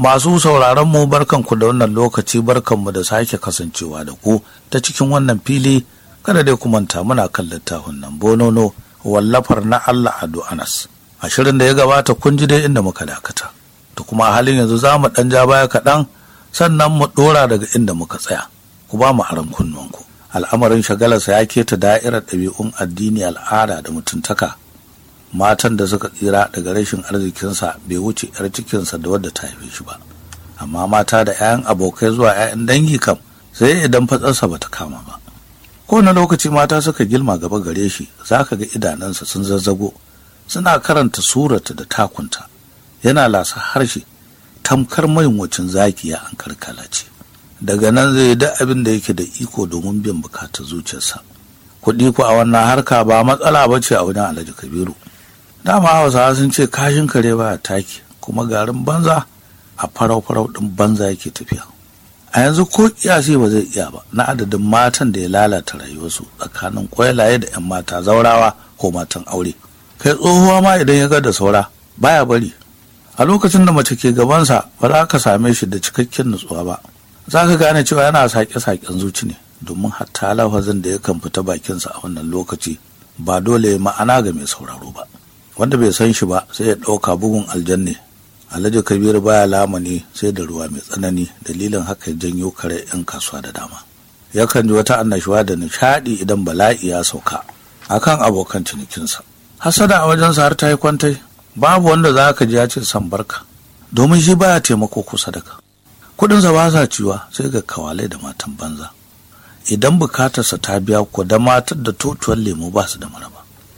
Masu sauraron mu barkanku da wannan lokaci barkanmu da sake kasancewa da ku ta cikin wannan fili kada dai ku manta muna kan littafin nan bonono wallafar na Allah Ado Anas. A shirin da ya gabata kun ji dai inda muka dakata. To kuma a halin yanzu za mu ɗan ja baya kaɗan sannan mu ɗora daga inda muka tsaya. Ku ba mu aron kunnuwanku. Al'amarin shagalarsa ya keta da'irar ɗabi'un addini al'ada da mutuntaka matan da suka tsira daga rashin arzikinsa bai wuce 'yar cikinsa da wadda ta haife shi ba amma mata da 'ya'yan abokai zuwa 'ya'yan dangi kam sai idan fatsarsa bata kama ba kowane lokaci mata suka gilma gaba gare shi za ka ga idanunsa sun zazzago suna karanta surata da takunta yana lasa harshe tamkar mayunwacin zaki ya an karkala ce daga nan zai yi duk abin da yake da iko domin biyan bukatar zuciyarsa kuɗi ku a wannan harka ba matsala ba ce a wajen alhaji kabiru dama hausawa sun ce kashin kare ba taki kuma garin banza a farau-farau ɗin banza yake tafiya a yanzu ko kiyasi ba zai iya ba na adadin matan da ya lalata rayuwarsu tsakanin kwailaye da 'yan mata zaurawa ko matan aure kai tsohuwa ma idan ya ga da saura baya bari a lokacin da mace ke gabansa ba za ka same shi da cikakken nutsuwa ba za ka gane cewa yana sake-saken zuci ne domin hatta lafazin da yakan fita bakinsa a wannan lokaci ba dole ma'ana ga mai sauraro ba wanda bai san shi ba sai ya ɗauka bugun aljanne alhaji kabiru baya lamani sai da ruwa mai tsanani dalilin haka ya janyo kare 'yan kasuwa da dama yakan ji wata annashuwa da nishaɗi idan bala'i ya sauka akan abokan cinikinsa hasada a wajensa har ta yi kwantai babu wanda za ka ji ya ce san barka domin shi baya taimako ko sadaka kuɗinsa ba sa ciwa sai ga kawalai da matan banza idan bukatarsa ta biya ko da matar da totuwar lemu ba su da maraba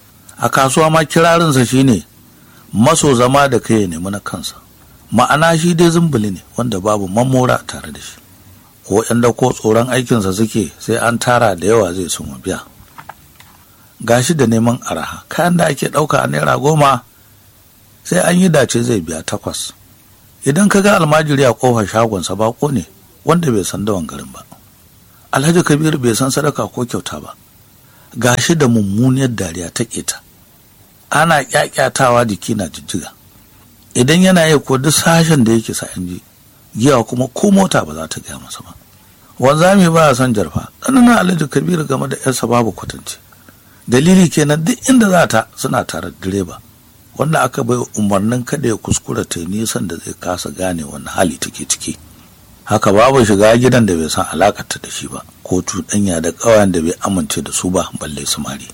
a kasuwa ma kirarinsa shine maso zama da kai ya nemi na kansa ma'ana shi dai zumbuli ne wanda babu mamora tare da shi ko yan da ko tsoron aikinsa suke sai an tara da yawa zai sun biya gashi da neman araha kayan da ake ɗauka a naira goma sai an yi dace zai biya takwas idan ka ga almajiri a kofar shagonsa bako ne wanda bai san dawan garin ba alhaji kabiru bai san sadaka ko kyauta ba gashi da mummuniyar dariya ta keta ana kyakyatawa jiki na jijjiga idan yana yi ko duk sashen da yake sa ji giya kuma ko mota ba za ta gaya masa ba wanzami ba son jarfa tsananin alhaji kabiru game da yarsa babu kwatance dalili kenan duk inda za ta suna tare da direba wanda aka bai umarnin kada ya kuskura ta nisan da zai kasa gane wani hali take ciki haka babu shiga gidan da bai san alakarta da shi ba ko cuɗanya da ƙawayen da bai amince da su ba balle samari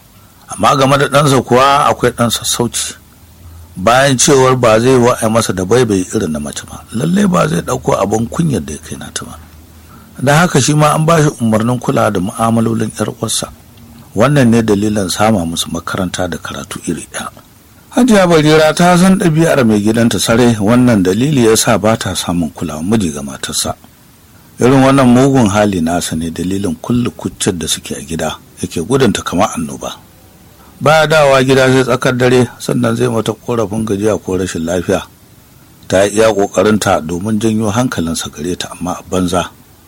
amma game da ɗansa kuwa akwai ɗan sassauci bayan cewar ba zai wa'ai masa da baibai irin na mace ba lalle ba zai ɗauko abin kunyar da ya kai nata ba da haka shi ma an ba shi umarnin kula da mu'amalolin 'yar uwarsa wannan ne dalilin sama musu makaranta da karatu iri ɗaya hajiya barira ta san ɗabi'ar mai gidanta sare wannan dalili ya sa ba ta samun kulawa miji ga matarsa irin wannan mugun hali nasa ne dalilin kulle kuccin da suke a gida yake gudunta kamar annoba baya dawa gida sai tsakar dare sannan zai mata korafin gajiya ko rashin lafiya ta yi iya ƙoƙarinta domin janyo hankalinsa gare ta amma a banza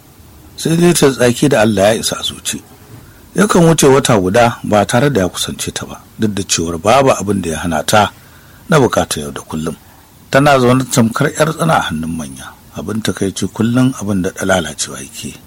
sai dai ta tsaki da allah ya isa zuci yakan wuce wata guda ba tare da ya kusance ta ba duk da cewar babu abin da ya hana ta na bukatar yau da kullum tana zaune tamkar yar tsana a hannun manya abin takaici kullum abin da lalacewa yake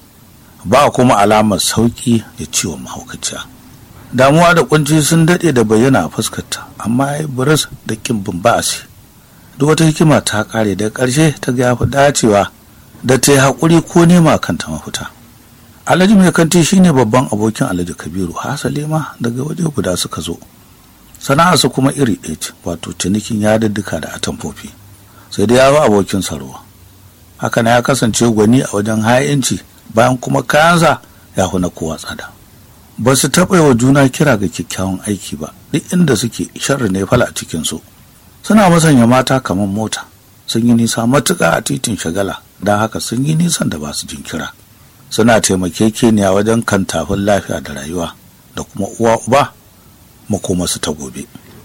ba kuma alamar sauki da ciwon mahaukaciya damuwa da kunci sun daɗe da bayyana a fuskarta amma ya yi buris da kin ba'asi duk wata hikima ta kare da ƙarshe ta ga yafi dacewa da ta yi haƙuri ko nema kanta mafita alhaji mai kanti shine babban abokin alhaji kabiru hasali ma daga waje guda suka zo sana'arsa kuma iri ɗaya ce wato cinikin yadudduka da atamfofi sai dai ya zo abokin sarwa haka na ya kasance gwani a wajen ha'inci bayan kuma kayansa ya na kowa tsada ba su taɓa wa juna kira ga kyakkyawan aiki ba duk inda suke sharri ne fala a cikinsu suna masanya mata kamar mota sun yi nisa matuƙa a titin shagala don haka sun yi nisan da ba su jin kira suna taimakekeniya wajen kantafin lafiya da rayuwa da kuma uwa uba makomasu ta gobe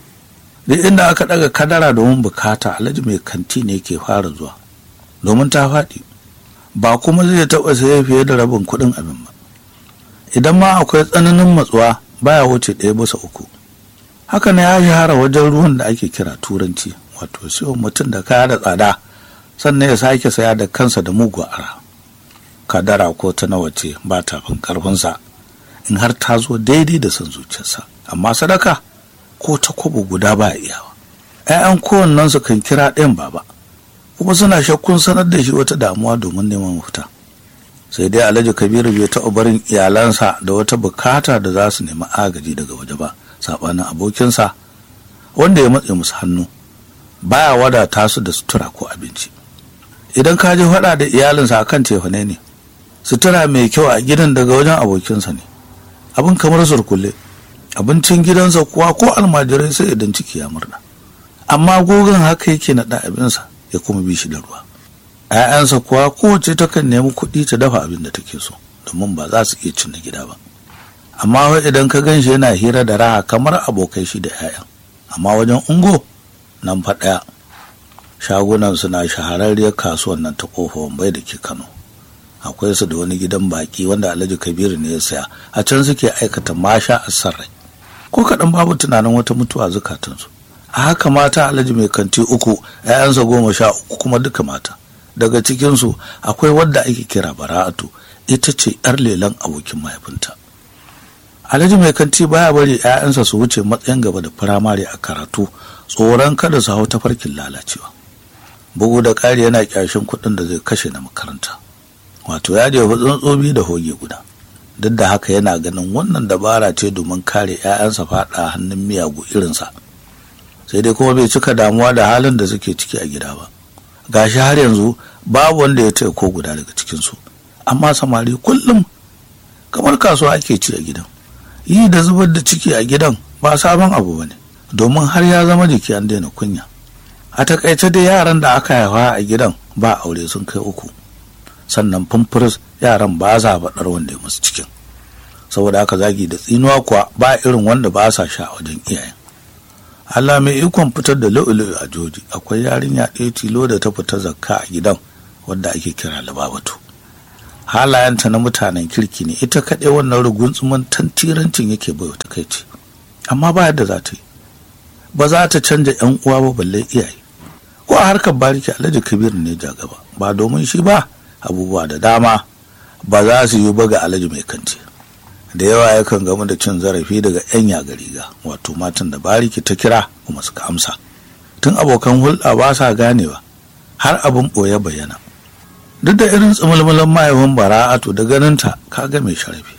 duk inda aka ɗaga kadara domin bukata alhaji mai kanti ne ke fara zuwa domin ta faɗi ba kuma zai taɓa saye fiye da rabin kuɗin abin ba idan ma akwai tsananin matsuwa baya wuce ɗaya bisa uku haka ne ya shahara wajen ruwan da ake kira turanci wato siyo mutum da kaya da tsada sannan ya sake saya da kansa da mugu ara kadara ko ta nawa ce ba ta fin karfinsa in har ta zo daidai da son zuciyarsa amma sadaka ko ta kwabo guda ba iyawa ‘ya'yan kowannensu kan kira ɗayan baba kuma suna shakkun sanar da shi wata damuwa domin neman mafita sai dai alhaji kabiru bai taɓa barin iyalansa da wata bukata da za su nemi agaji daga waje ba saɓanin abokinsa wanda ya matse musu hannu baya wadata su da sutura ko abinci idan ka ji faɗa da iyalinsa akan tefane ne sutura mai kyau a gidan daga wajen abokinsa ne abin kamar surkulle abincin gidansa kuwa ko almajirai sai idan ciki ya murna amma gogon haka yake naɗa abinsa ya kuma bi shi da ruwa ‘ya'yansa kuwa kowace takan nemi kuɗi ta dafa abin da take so domin ba za su iya cin na gida ba amma wai idan ka gan shi yana hira da raha kamar abokai shi da ‘ya'yan amma wajen ungo nan fa ɗaya shagunan suna shahararriyar kasuwan nan ta kofa wambai da ke kano akwai su da wani gidan baki wanda alhaji kabiru ne ya saya a can suke aikata masha a sarrai ko kaɗan babu tunanin wata mutuwa zukatansu a haka mata alhaji mai kanti uku ‘ya'yansa goma sha uku kuma duka mata daga cikinsu akwai wadda ake kira bara'atu ita ce ‘yar lelan abokin mahaifinta alhaji mai kanti baya bari ‘ya'yansa su wuce matsayin gaba da firamare a karatu tsoron kada su hau tafarkin lalacewa bugu da ƙari yana ƙyashin kuɗin da zai kashe na makaranta wato ya jefa tsuntsobi da hoge guda duk da haka yana ganin wannan dabara ce domin kare 'ya'yansa faɗa hannun miyagu irinsa sai dai kuma bai cika damuwa da halin da suke ciki a gida ba gashi har yanzu babu wanda ya taya ko guda daga cikinsu amma samari kullum kamar kasuwa ake ci a gidan yi da zubar da ciki a gidan ba sabon abu ba ne domin har ya zama jiki an daina kunya a takaice dai yaran da aka haifa a gidan ba aure sun kai uku sannan fumfuris yaran ba sa faɗar wanda ya musu cikin saboda haka zagi da tsinuwa kuwa ba irin wanda ba sa sha wajen iyayen Allah mai ikon fitar da lu'ulu'u a joji akwai yarinya ɗaya tilo da ta fita zakka a gidan wadda ake kira lababatu halayenta na mutanen kirki ne ita kaɗai wannan rugunsuman tantirancin yake bai wata kai ce amma ba yadda za ta yi ba za ta canja yan uwa ba balle iyaye ko a harkar bariki alhaji kabiru ne ja gaba ba domin shi ba abubuwa da dama ba za su yi ba ga alhaji mai kanti da yawa yakan gamu da cin zarafi daga 'yan yaga riga wato matan da bariki ta kira kuma suka amsa tun abokan hulɗa ba sa ganewa har abin ɓoye bayyana duk da irin tsimulmulan mahaifin bara'atu da ganinta ka ga mai sharafi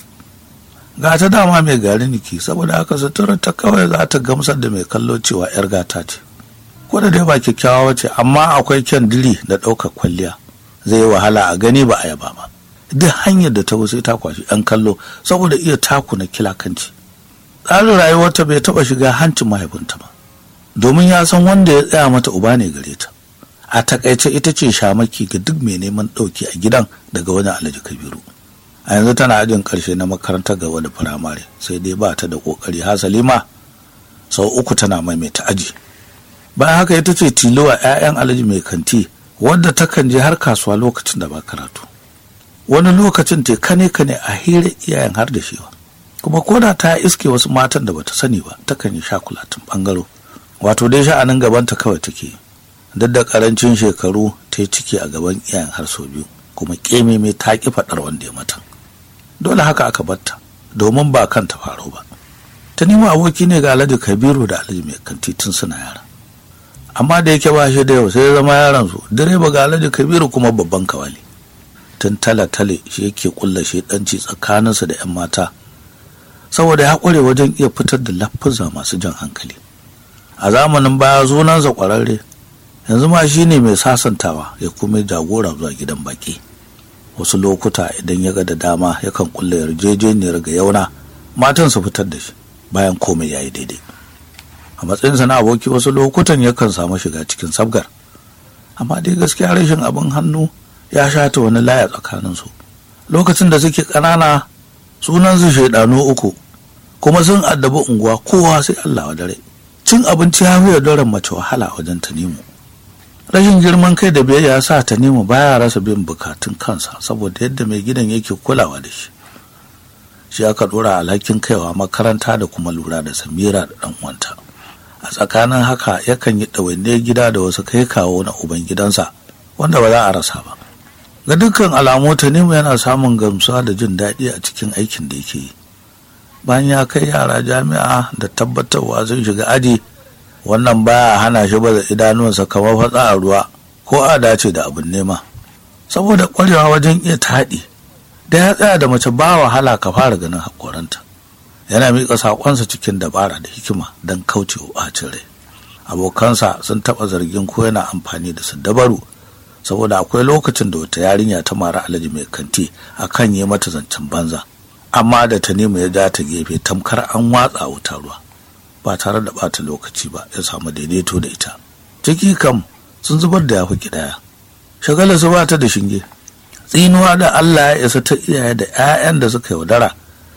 ga ta dama mai gari niki saboda haka suturar ta kawai za ta gamsar da mai kallo cewa 'yar gata ce ko da dai ba kyakkyawa ce amma akwai kyan diri da ɗaukar kwalliya zai yi wahala a gani ba a yaba ba duk hanyar da ta wuce ta kwashi yan kallo saboda iya taku na kilakanci tsarin rayuwarta bai taba shiga hancin mahaifinta ba domin ya san wanda ya tsaya mata uba ne gare ta a takaice ita ce shamaki ga duk mai neman ɗauki a gidan daga wani alhaji kabiru a yanzu tana ajin ƙarshe na makarantar gaba da firamare sai dai ba ta da ƙoƙari hasali ma sau uku tana maimaita aji bayan haka ita ce tilo a 'ya'yan alhaji mai kanti wadda takan je har kasuwa lokacin da ba karatu wani lokacin te kane kane a hira iyayen har da shi kuma koda ta iske wasu matan da bata sani ba takan yi shakulatin bangaro wato dai sha'anin gabanta kawai take duk da karancin shekaru ta yi ciki a gaban iyayen har sau biyu kuma keme mai ta ki faɗar wanda ya mata dole haka aka batta domin ba kanta faro ba ta nemo aboki ne ga alhaji kabiru da alhaji mai kanti tun suna yara amma da yake ba shi da yau sai ya zama yaran su direba ga alhaji kabiru kuma babban kawali tun tale-tale shi yake kulla shedanci tsakaninsa da 'yan mata saboda ya kware wajen iya fitar da lafuza masu jan hankali a zamanin baya zunansa kwararre yanzu ma shi ne mai sasantawa ya kuma jagora zuwa gidan baki wasu lokuta idan ya ga da dama yakan kulla yarjejeniyar ga yauna matan su fitar da shi bayan komai ya yi daidai a matsayinsa na aboki wasu lokutan yakan samu shiga cikin sabgar amma dai gaskiya rashin abin hannu ya shata wani laya tsakaninsu lokacin da suke ƙanana sunansu shaidanu uku kuma sun addabi unguwa kowa sai Allah wa dare cin abinci ya fi daren mace wahala wajen tanimu rashin girman kai da biyayya ya sa tanimu baya rasa bin bukatun kansa saboda yadda mai gidan yake kulawa da shi shi aka dora alhakin kaiwa makaranta da kuma lura da samira da dan uwanta a tsakanin haka yakan yi ɗawainiyar gida da wasu kai kawo na uban gidansa wanda ba za a rasa ba ga dukkan alamu tanimu yana samun gamsuwa da jin daɗi a cikin aikin da yake yi bayan ya kai yara jami'a da tabbatarwa sun shiga aji wannan baya hana shi baza idanuwansa kamar fatsa a ruwa ko a dace da abin nema saboda ƙwarewa wajen iya taɗi da ya tsaya da mace ba wahala ka fara ganin haƙoranta yana miƙa saƙonsa cikin dabara da hikima don kauce wa ɓacin rai abokansa sun taɓa zargin ko yana amfani da su dabaru saboda akwai lokacin da wata yarinya ta mara alaji mai kanti a kan yi mata zancen banza amma da ta nemi ya ja ta gefe tamkar an watsa wuta ruwa ba tare da ɓata lokaci ba ya samu daidaito da ita ciki kam sun zubar da yafi kidaya shagala su ba ta da shinge tsinuwa da Allah ya isa ta iyaye da 'ya'yan da suka yaudara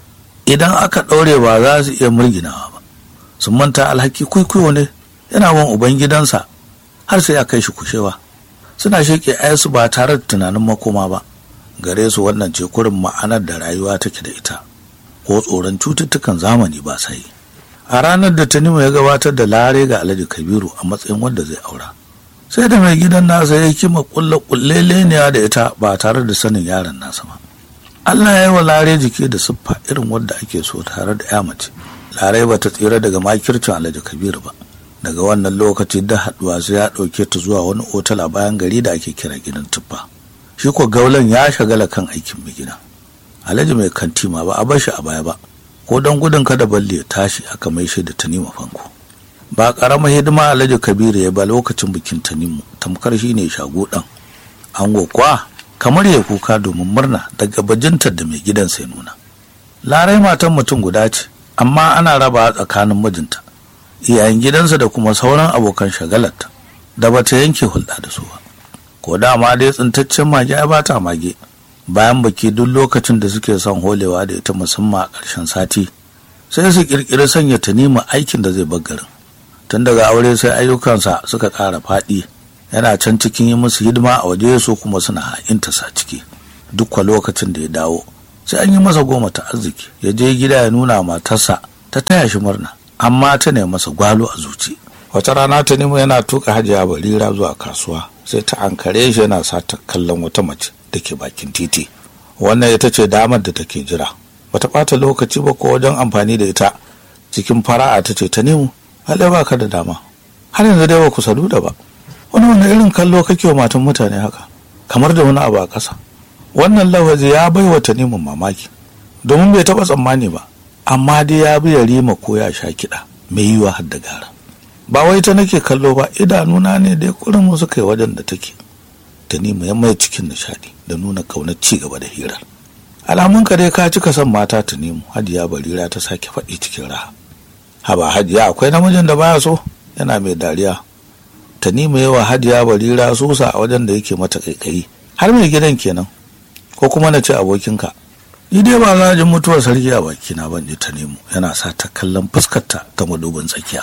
idan aka ɗaure ba za su iya murginawa ba sun manta alhaki kwaikwayo ne yana wan ubangidansa har sai ya kai shi kushewa suna sheƙe ayansu ba tare da tunanin makoma ba gare su wannan ce kurin ma'anar da rayuwa take da ita ko tsoron cututtukan zamani ba sai a ranar da tanimu ya gabatar da lare ga alhaji kabiru a matsayin wanda zai aura sai da mai gidan nasa ya kima kulle kulleleniya da ita ba tare da sanin yaron nasa ba Allah ya yi wa lare jiki da siffa irin wadda ake so tare da ya mace lare ba ta tsira daga makircin alhaji kabiru ba daga wannan lokaci da haduwa sai ya ɗauke ta zuwa wani otal a bayan gari da ake kira gidan tuffa shi ko gaulan ya shagala kan aikin mai gida alhaji mai kanti ma ba a bar shi a baya ba ko don gudun kada balle ya tashi aka mai shi da tanima fanko ba karamar hidima alhaji kabiru ya ba lokacin bikin tanimu tamkar shi ne shago ɗan ango kuwa kamar ya kuka domin murna daga bajintar da mai gidan sai nuna larai matan mutum guda ce amma ana raba tsakanin mijinta iyayen gidansa da kuma sauran abokan shagalarta da bata yanke hulɗa da su ba ko dama dai tsintaccen mage ya bata mage bayan baki duk lokacin da suke son holewa da ita musamman a ƙarshen sati sai su ƙirƙiri sanya tanima aikin da zai bar garin tun daga aure sai ayyukansa suka ƙara faɗi yana can cikin yi musu hidima a waje su kuma suna ha'inta sa ciki duk kwa lokacin da ya dawo sai an yi masa goma ta arziki ya je gida ya nuna matarsa ta taya shi murna amma ta ne masa gwalo a zuci wata rana ta nemo yana tuka hajiya barira zuwa kasuwa sai ta ankare shi yana sa ta kallon wata mace da ke bakin titi wannan ita ce damar da take jira bata ɓata lokaci ba ko wajen amfani da ita cikin fara'a ta ce ta nemo halai ba ka da dama har yanzu dai ba ku sadu da ba wani wani irin kallo kake wa matan mutane haka kamar da wani abu a ƙasa wannan lawazi ya bai wa tanimin mamaki domin bai taɓa tsammani ba amma dai ya bi ya rima ko ya sha kiɗa mai yiwa har da gara ba wai ta nake kallo ba idanuna ne dai kurin wasu kai wajen da take tanimu ya mai cikin nishaɗi da nuna ƙaunar ci gaba da hirar alamun ka dai ka cika son mata tanimu hadiya barira ta sake faɗi cikin raha haba hajiya akwai namijin da baya so yana mai dariya tanimu yawa hadiya barira sosa a wajen da yake mata kaikayi har mai gidan kenan ko kuma na ce abokinka ni dai ba za jin mutuwar sarki a bakina ban je ta nemo yana sa ta kallon fuskarta ta madubin tsakiya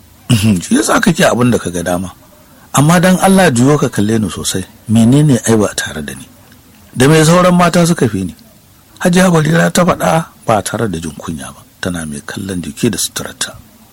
shi yasa kake abin da kaga dama amma dan Allah juyo ka kalle ni sosai menene ai ba tare da ni da mai sauran mata suka fi ni hajiya barira ta faɗa ba tare da jin kunya ba tana mai kallon jiki da suturarta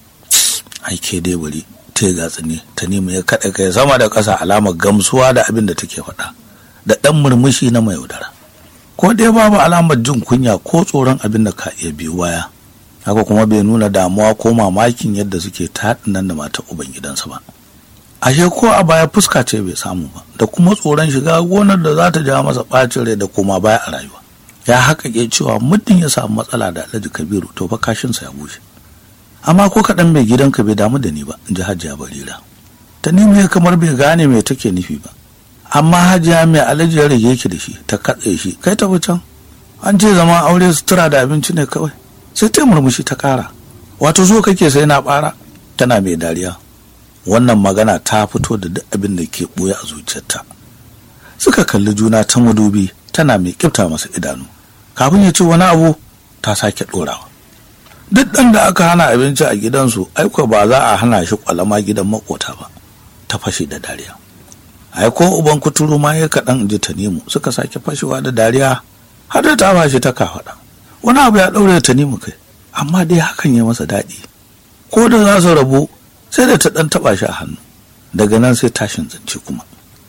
ai ke dai bari ta gatsi ne ta nemi ya kaɗa kai sama da ƙasa alamar gamsuwa da abin da take faɗa da ɗan murmushi na mai yaudara ko dai babu alamar jin kunya ko tsoron abin da ka iya biyu baya haka kuma bai nuna damuwa ko mamakin yadda suke taɗin nan da mata uban gidansa ba ashe ko a baya fuska ce bai samu ba da kuma tsoron shiga gonar da za ta ja masa ɓacin rai da koma baya a rayuwa ya haƙaƙe cewa muddin ya samu matsala da alhaji kabiru to fa kashinsa ya bushe amma ko kaɗan mai gidanka bai damu da ni ba in ji hajiya barira ta nemi kamar bai gane me take nufi ba amma hajiya mai alhaji ya rage ki da shi ta katse shi kai ta can an ce zama aure sutura da abinci ne kawai sai ta murmushi ta kara wato so kake sai na bara tana mai dariya wannan magana ta fito da duk abin da ke ɓoye a zuciyarta suka kalli juna ta madubi tana mai kifta masa idanu kafin ya ce wani abu ta sake ɗorawa duk ɗan da aka hana abinci a gidansu aiko ba za a hana shi kwalama gidan makota ba ta fashe da dariya ai ko uban kuturu ma ya kaɗan ji tanimu suka sake fashewa da dariya har da ta bashi ta kafaɗa wani abu ya ɗaure tanimu kai amma dai hakan ya masa daɗi ko da za su rabu sai da ta ɗan taɓa shi a hannu daga nan sai tashin zance kuma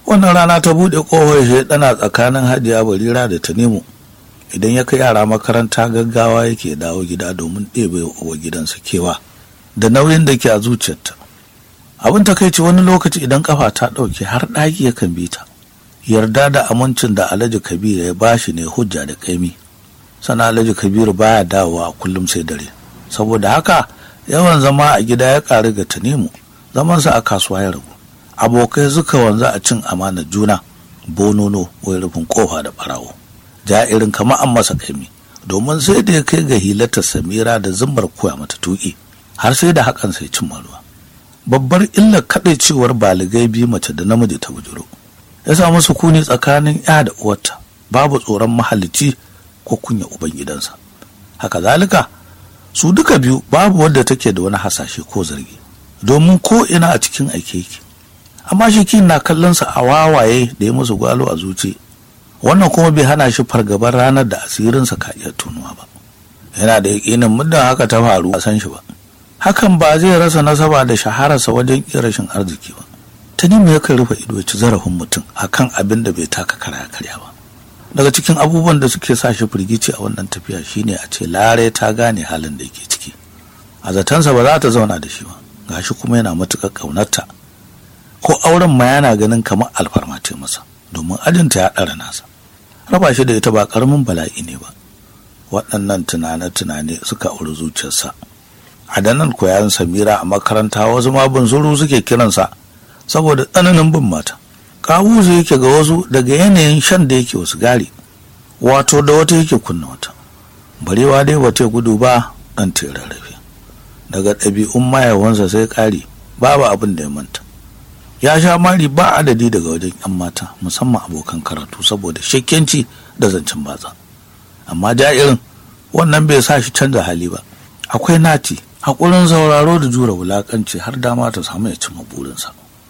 wannan rana ta buɗe ƙofar shaidana tsakanin hajiya barira da tanimu idan ya kai yara makaranta gaggawa yake dawo gida domin ɗebe wa gidansa kewa da nauyin da ke a zuciyarta abin takaici wani lokaci idan kafa ta ɗauke har ɗaki yakan bi ta yarda da amincin da alhaji kabiru ya bashi ne hujja da kaimi sana alhaji kabiru baya dawowa a kullum sai dare saboda haka yawan zama a gida ya ƙaru ga tanimu zamansa a kasuwa ya ragu abokai suka wanzu a cin amanar juna bonono wai rufin kofa da barawo ja irin kama an masa kaimi domin sai da ya kai ga hilatar samira da zumbar koya mata tuki har sai da hakan sai cin ruwa babbar illar kaɗaicewar baligai biyu mace da namiji ta bujuro ya samu sukuni tsakanin ya da uwarta babu tsoron mahalici ko kunya ubangidansa haka zalika su duka biyu babu wadda take da wani hasashe ko zargi domin ko ina a cikin aike yake amma shi na kallonsa a wawaye da ya musu gwalo a zuci wannan kuma bai hana shi fargabar ranar da asirinsa ka iya tunuwa ba yana da yakinin muddin haka ta faru a san shi ba hakan ba zai rasa nasaba da shahararsa wajen iya rashin arziki ba ta nemi yakan rufe ido ci zarafin mutum akan abin da bai taka kara karya ba daga cikin abubuwan da suke sa shi firgici a wannan tafiya shine a ce lare ta gane halin da yake ciki a zatansa ba za ta zauna da shi ba gashi kuma yana matuƙar ƙaunarta ko auren ma yana ganin kamar alfarma ce masa domin ajinta ya ɗara nasa raba shi da ita ba ƙaramin bala'i ne ba waɗannan tunane-tunane suka auri zuciyarsa a danan koyan samira a makaranta wasu ma zuru suke kiransa saboda tsananin bin mata kawuzu yake ga wasu daga yanayin shan da yake wasu gari wato da wata yake kunna wata barewa dai bata gudu ba ɗan rarrafe daga ɗabi'un mayawansa sai ƙari babu abin da ya manta ya sha mari ba adadi daga wajen 'yan mata musamman abokan karatu saboda shakkenci da zancen batsa amma ja'irin wannan bai sa shi canza hali ba akwai nati haƙurin sauraro da jura wulaƙanci har dama ta samu ya cimma burinsa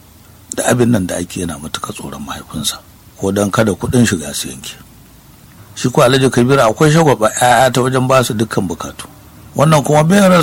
da abin nan da ake yana matuƙa tsoron mahaifinsa ko don kada kuɗin shiga su yanke shi ko alhaji kabiru akwai shagwaba 'ya'ya ta wajen ba su dukkan bukatu wannan kuma bai